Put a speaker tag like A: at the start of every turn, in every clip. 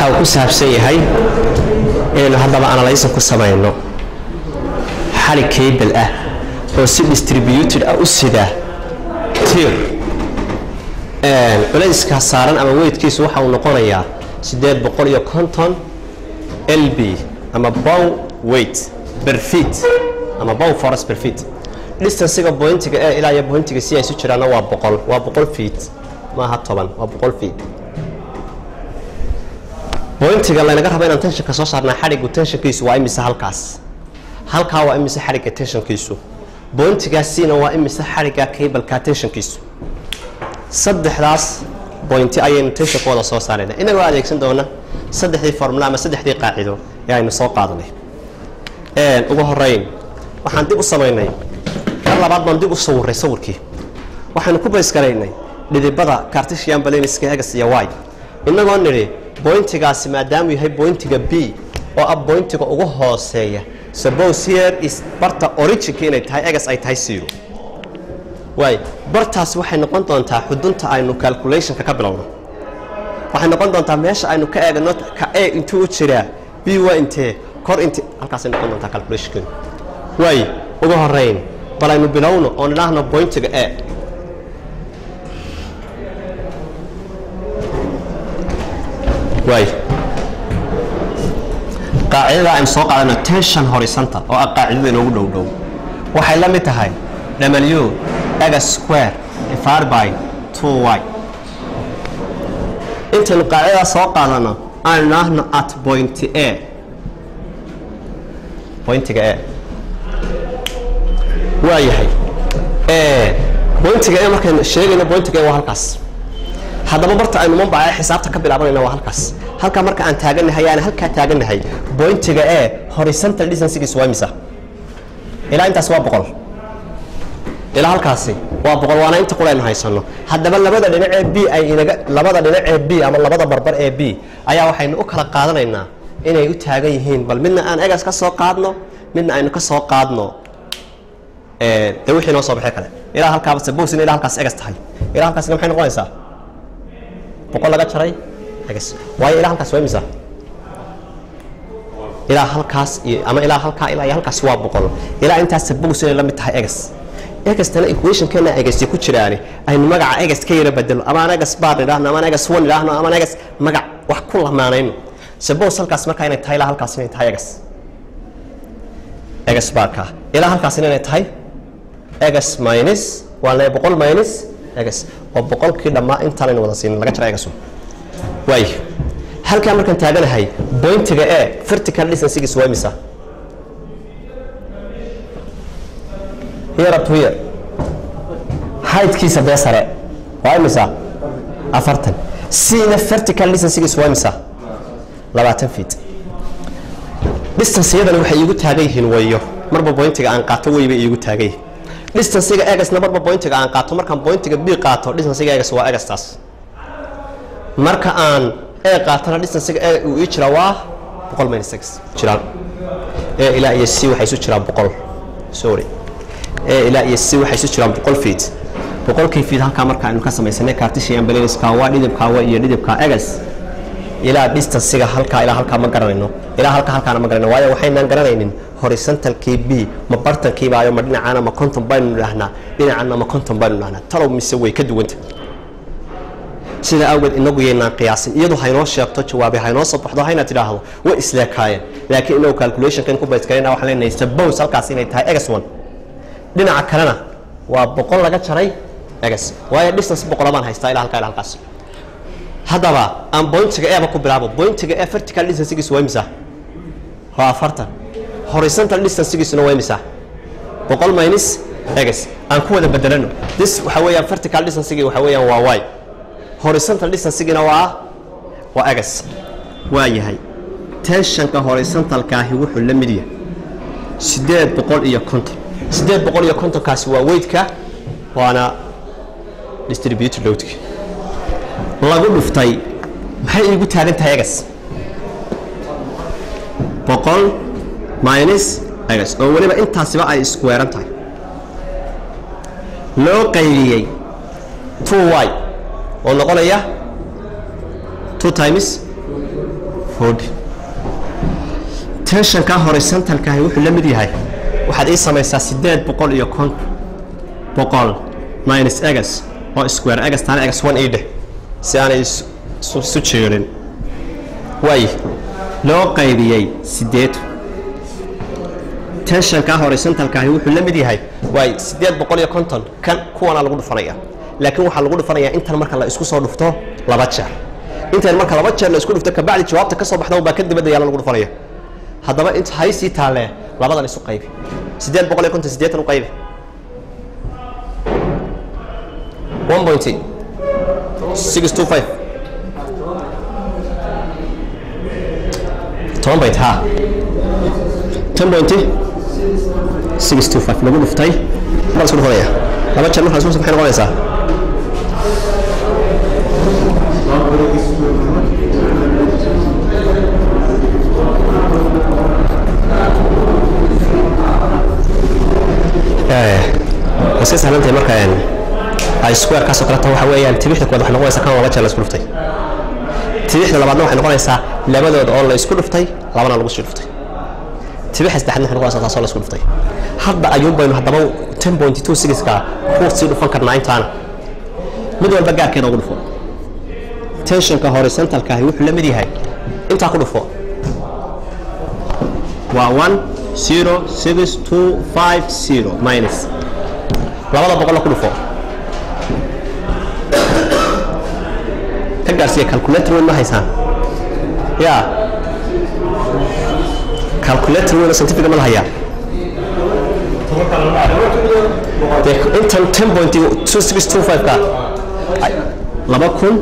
A: waxa uu ku saabsan yahay inaynu haddaba analysin ku samayno xali cable ah oo si distributed ah u sida tir culayska saaran ama weydkiisu waxa uu noqonayaa siddeed boqol iyo konton lb ama bow weight per feet ama bow forest per feet distancega bointiga ee ilaa iyo bointiga si ay isu jiraanna waa boqol waa boqol feet maaha toban waa boqol feet bointiga laynaga rabo inaan tenshanka soo saarnaa xadhiggu tenshankiisu waa imise halkaas halkaa waa imise xadhigga tenshankiisu bointigaasina waa imise xadhigga cableka tenshankiisu saddexdaas bointi ayaynu tenshankooda soo saarayna inagoo adeegsan doona saddexdii formula ama saddexdii qaacido ee aynu soo qaadanay ugu horeyn waxaan dib u samaynay mar labaad baan dib u sawiray sawirkii waxaynu ku baysgaraynay dhidibada cartesian balaniska egas iyo y inagoo nidhi bointigaasi maadaamuu yahay bointiga b oo ah bointiga ugu hooseeya suppose here is barta originka inay tahay egas ay tahay zero waay bartaasi waxay noqon doontaa xudunta aynu calculationka ka bilowno waxay noqon doontaa meesha aynu ka eegno ka e intuu u jiraa b waa intee kor int halkaasay noqon doontaa calculationkeenu waay ugu horeyn bal aynu bilowno oon idhaahno bointiga e waay qaacidada aynu soo qaadano tension horizontal oo ah qaacidada inoogu dhow dhow waxay la mid tahay w x square divided by 2y intaynu qaacidadaa soo qaadano aan idhaahno at point a bointiga e waa yahay bointiga e markaynu sheegayno bointiga e waa halkaas haddaba barta aynu mambaca xisaabta ka bilaabanayna waa halkaas halkaa marka aan taaganahay aan halkaa taaganahay bointiga e horizontal distancegiis waa imisa ilaa intaas waa boqol ilaa halkaasi waa boqol waana inta qul aynu haysano haddaba labada dhinac ee b ay inaga labada dhinac ee b ama labada barbar ee b ayaa waxaynu u kala qaadanaynaa inay u taagan yihiin bal midna aan egas ka soo qaadno midna aynu ka soo qaadno de wixii noo soo baxay kale ilaa halkaaba sabosina ilaa halkaas egas tahay ilaa halkaasina maxay noqonaysaa boqol laga jaray egas waayo ilaa halkaas waa imisa ilaa halkaas iyo ama ilaa halkaa ilaa iyo halkaas waa boqol ilaa intaas sabos inay la mid tahay egas egastana equationkeena egasti ku jiraani aynu magaca egas ka yara bedelo amaan egas baar idhaahno amaan egas one idhaahno amaan egas magac wax ku lamaanayno sabos halkaas markaa inay tahay ilaa halkaas inay tahay egas egas baarka ilaa halkaasina inay tahay egas minus waa le boqol minus egas oo boqolkii dhammaa intaanaynu wada siinin laga jara egasu waay halkaa markaan taaganahay bointiga e vertical distancegiis waa imisa here up to here heightkiisa bee sare waa imisa afartan cna vertical distancegiis waa imisa labaatan feet distanceyadani waxay iigu taagan yihiin wayo marba bointiga aan qaato wey bay iigu taagan yihiin distancega egasna marba bointiga aan qaato markaan bointiga b qaato distancega egas waa egastaas marka aan e qaatona distancega e uu ii jira waa boqol minus six jiraan e ilaa iyo c waxay isu jiraan boqol sorry e ilaa iyo c waxay isu jiraan boqol feet boqolkii feet halkaa marka aynu ka samaysanay cartesian balaniska waa dhidibka waa iyo dhidibka egas ilaa distancega halkaa ilaa halkaa ma garanayno ilaa halkaa halkaana ma garanayno waayo waxaynaan garanaynin horizontalkii b ma bartankiibaayo ma dhinacaana ma konton baynu idhaahnaa dhinacaana ma konton baynu idhahnaa talow mise way ka duwanta sida awgeed inagu yaynaan qiyaasin iyadu haynoo sheegto jawaabe haynoo soo baxdo hayna tidhaahdo way isleekaayeen laakiin inagu calculationkan ku baysgarayna waxaan leenahay suppose halkaas inay tahay egas one dhinaca kalena waa boqol laga jaray egas waayo distance boqolabaan haystaa ilaa halkaa ilaa halkaas haddaba aan bointiga eba ku bilaabo bointiga e vertical distancegiisu waa imisa waa afartan horizontal distancegiisuna waa imisa boqol minus egas aan ku wada bedelano this waxa weeyaan vertical distancegii waxa weeyaan waa y horizontal distancegina waa waa egas waa yahay tensionka horizontalkaahi wuxuu la mid yahay siddeed boqol iyo konton siddeed boqol iyo kontonkaasi waa weydka waana distributed loadki lagu dhuftay maxay iigu taagan tahay egas boqol minus egas oo weliba intaasiba ay iskuweeran tahay loo qaybiyey two y oo noqonaya two times forty tensionka horizontalkaahi wuxuu la mid yahay waxaad ii samaysaa siddeed boqol iyo kon boqol minus egas oo square egas taana egas one ii dheh si aanay isu isu jeerin waay loo qaybiyey siddeed tensionka horizontalkaahi wuxuu la mid yahay waay siddeed boqol iyo konton kan kuwanaa lagu dhufanaya laakiin waxaa lagu dhufanayaa intan marka la isku soo dhufto laba jeer intan marka laba jeer la isku dhufto kabacdi jawaabta ka soo baxda baa ka dibadda yaala lagu dhufanaya haddaba int haysii taalee labadan isu qaybi siddeed boqol iyo konton siddeetan u qaybi one point six two five toban bayt ha ten point six two five lagu dhuftay baa isku dhufanaya laba jeer marka la isku dhufto maxay noqonaysaa iska sahlantahay marka ay square kaasoo kaleta waxa weeyaan tibixda koowaad waxay noqonaysaa kan laba jeer la isku dhuftay tibixda labaadna waxay noqonaysaa labadooda oo la isku dhuftay labana lagu sii dhuftay tibixda saddexaadna waxay noqonaysaa taasoo la isku dhuftay hadda ayuun baynu haddaba ten point two sixka ku sii dhufan karnaa intaana mid walba gaarkeeda ugu dhufo tensionka horizontalkaahi wuxuu la mid yahay intaa ku dhufo waa one zero six two five zero minus labada boqolla ku dhufo ka gaarsiiya calculator weyn ma haysaan ya calculator weyn oo scientifica ma la hayaa dee intan ten point two six two five ka laba kun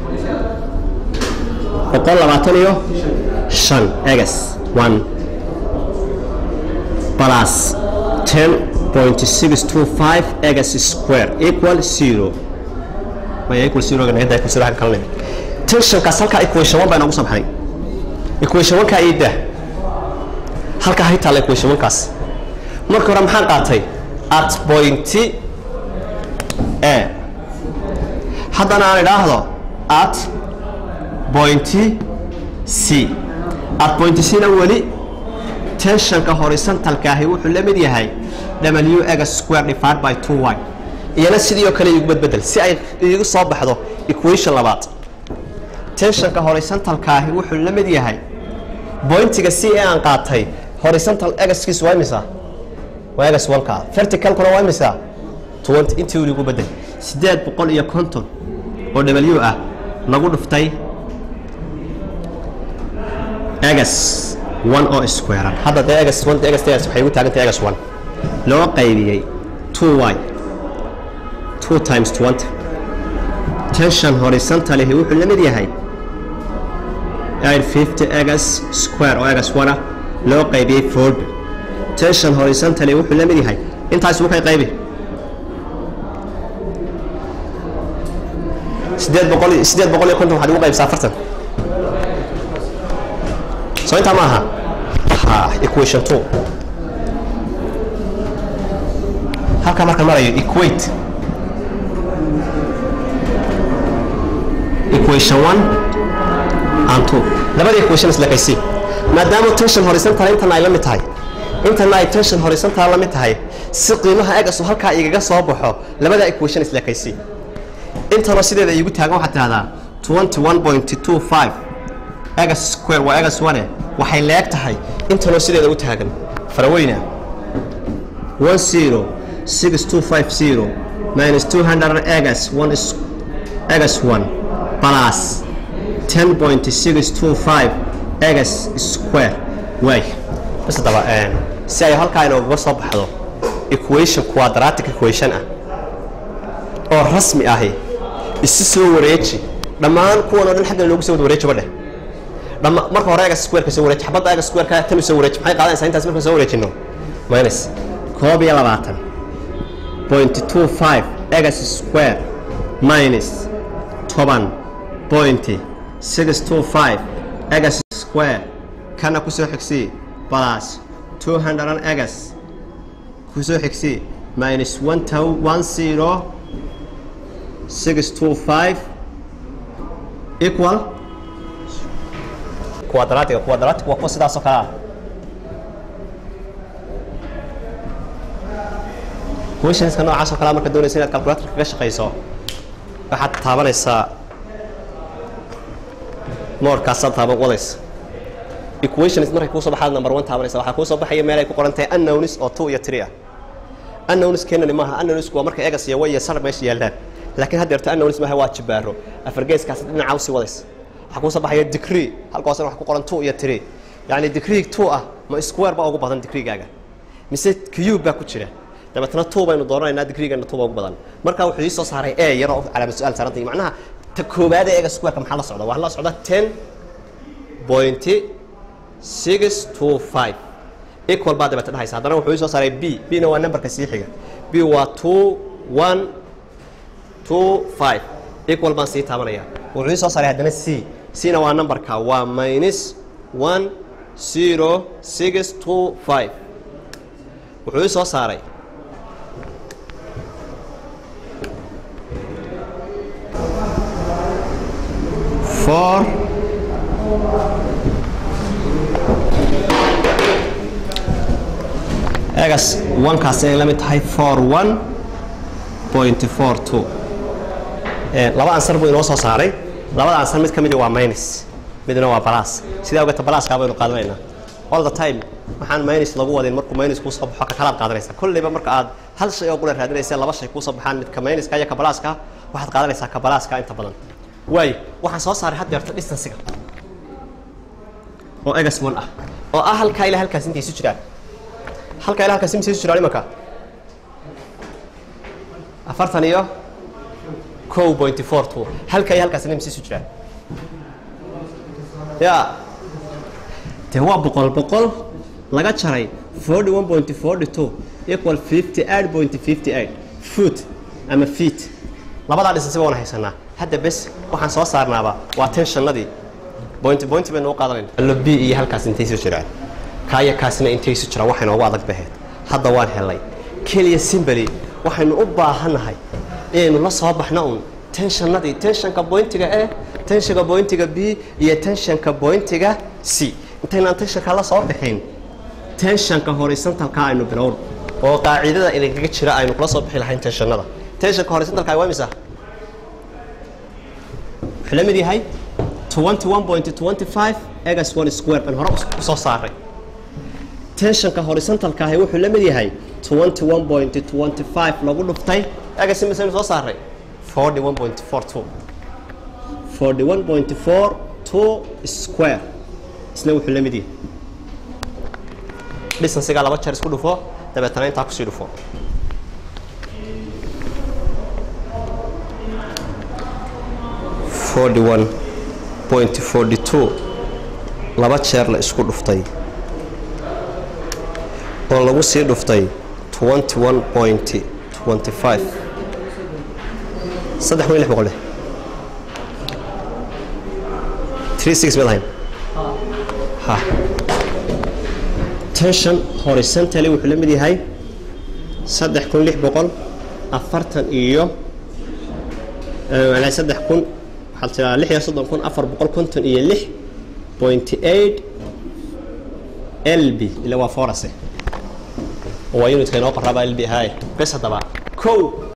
A: boqol labaatan iyo shan egas one plus 10.625 x square equal 0 maya equal 0 ga nagada equal 0 xagga kalena tensionkaas halkaa equation 1 baa inoogu soo baxay equation 1 kaa ii dah halkaa hay taalla equation 1 kaas marka hore maxaan qaatay at point a haddana aan idhaahdo at point c at point c na weli tensionka horizontalkaahi wuxuu la mid yahay w x square divided by 2y iyana sidii oo kale iigu badbedel si ay iigu soo baxdo equation labaad tensionka horizontalkaahi wuxuu la mid yahay bointiga c ee aan qaatay horizontal xkiisu waa imisa waa x 1 ka verticalkuna waa imisa 20 intii iigu bedel siddeed boqol iyo konton oo w ah lagu dhuftay x one oo squarean hadda dee egas one egas egas waxay ugu taagan tahay egas one loo qaybiyey two y two times twenty tension horizontalihi wuxuu la mid yahay eight fifty egas square oo egas one ah loo qaybiyey forty tension horizontally wuxuu la mid yahay intaas wuu kay qaybi sideed boqol sideed boqol iyo konton waxaad ugu qaybsaa afartan soo intaa ma aha ha equation two halkaa markaan marayo equate equation one and two labada equation islekaysi maadaama tension horizontal intana ay la mid tahay intana ay tension horizontal la mid tahay si qiimaha egasu halkaa igaga soo baxo labada equation islekaysi intana sideeda igu taagan waxaad tidhahdaa twenty one point two five egas square waa egas one waxay leeg tahay intanoo sideeda u taagan faraweyna one zero six two five zero minus two hundred egas one is egas one plus ten point six two five egas square waay bas haddaba si ay halkaa inoogaga soo baxdo equation quadratic equation ah oo rasmi ahi isi soo wareeji dhammaan kuwan oo dhan xagga inoogu soo wada wareeji badheh dhama marka hore egas squareka soo wareeji xabadda egas squareka tan soo wareeji maxay qaadanaysaa intaas markaan soo wareejino minus koob iyo labaatan point two five egas square minus toban point six two five egas square kana kusoo xigsii plus two hundred egas kusoo xigsii minus one two one zero six two five equal quadratiga quadratic waa kuwa sidaasoo kale ah questionska noocaas oo kale marka doonaysa inaad calculator kaga shaqayso waxaad taabanaysaa moodkaasaad taaban wadaysa equations markay kuusoo baxaad number one taabanaysa waxaa kuusoo baxaya meel ay ku qoran tahay unknowns oo two iyo three ah unknowns keenani maaha unknowns waa marka egas iyo way iyo sar meesha yaallaan laakiin haddeerto unknowns maaha waa jibaaro afargeeskaas dhinaca usii wadaysa waxaa kuusoo baxaya degree halkaasna wax ku qoran two iyo three yacni degree two ah ma square baa ugu badan degreegaaga mise cube baa ku jira dabeetna two baynu dooranaynaa digriigana two baa ugu badan marka wuxuu ii soo saaray e yaroo calaamad su-aal saarantay macnaha ta koowaad ee ega squareka maxaa la socda waxaa la socda ten point six two five equal baa dabeeta dhahaysa haddana wuxuu ii soo saaray b b na waa numberka sii xiga b waa two one two five equal baan sii taabanaya wuxuu ii soo saaray haddana c c na waa numberka waa minus one zero six two five wuxuu ii soo saaray four egas onekaas ay la mid tahay four one point four two laba ansar buu inoo soo saaray labada ansar mid ka midi waa minus midna waa balas sidaa ogeeta balaskaa baynu qaadanaynaa all the time waxaan minus lagu wadin markuu minus kuu soo baxo ka kalaad qaadanaysa kolleyba marka aad hal shay oo qura raadinaysa laba shay kuu soo baxaan midka minuska iyo ka balaska waxaad qaadanaysaa ka balaska inta badan waayo waxaan soo saaray had deerto distancega oo egas one ah oo ah halkaa ilaa halkaas intay isu jiraan halkaa ilaa halkaas intay isu jiraan imanka afartan iyo kow point four two halkaa iyo halkaas intay isu jiraan ya dee waa boqol boqol laga jaray forty one point forty two equal fifty eight point fifty eight foot ama feet labadaa dhisansiba waan haysanaa hadda bes waxaan soo saarnaaba waa tenshannadii bointi bointi baynu u qaadanayna allo b iyo halkaas intay isu jiraan kaaya kaasina intay isu jiraan waxay noogu adag baheed hadda waan helay keliya simbali waxaynu u baahannahay inaynu la soo baxno un tenshannadii tenshanka bointiga e tenshanka bointiga b iyo tenshanka bointiga c intaynaan tenshanka la soo bixin tenshanka horizontalka aynu bilowno oo qaacidada idinkaga jira aynu kula soo bixi lahayn tenshannada tenshanka horizontalka waa imisa wuxuu la mid yahay twenty one point twenty five egas one square baan hore u soo saaray tensionka horizontalka ahi wuxuu la mid yahay twenty one point twenty five lagu dhuftay egas imisaynu soo saaray forty one point four two forty one point four two square isna wuxuu la mid yahay distancega laba jeer isku dhufo dabeetana intaa kusii dhufo forty one point forty two laba jeer la isku dhuftay oo lagu sii dhuftay twenty one point twenty five saddex kun iyo lix boqol leh three six baad ahayn ha tension horizontally wuxuu la mid yahay saddex kun lix boqol afartan iyo macnaa saddex kun waxaad tiraa lix iyo soddon kun afar boqol konton iyo lix point eight lb ila waa forase waa unitka inoo qoraaba lb ahaay bes haddaba kow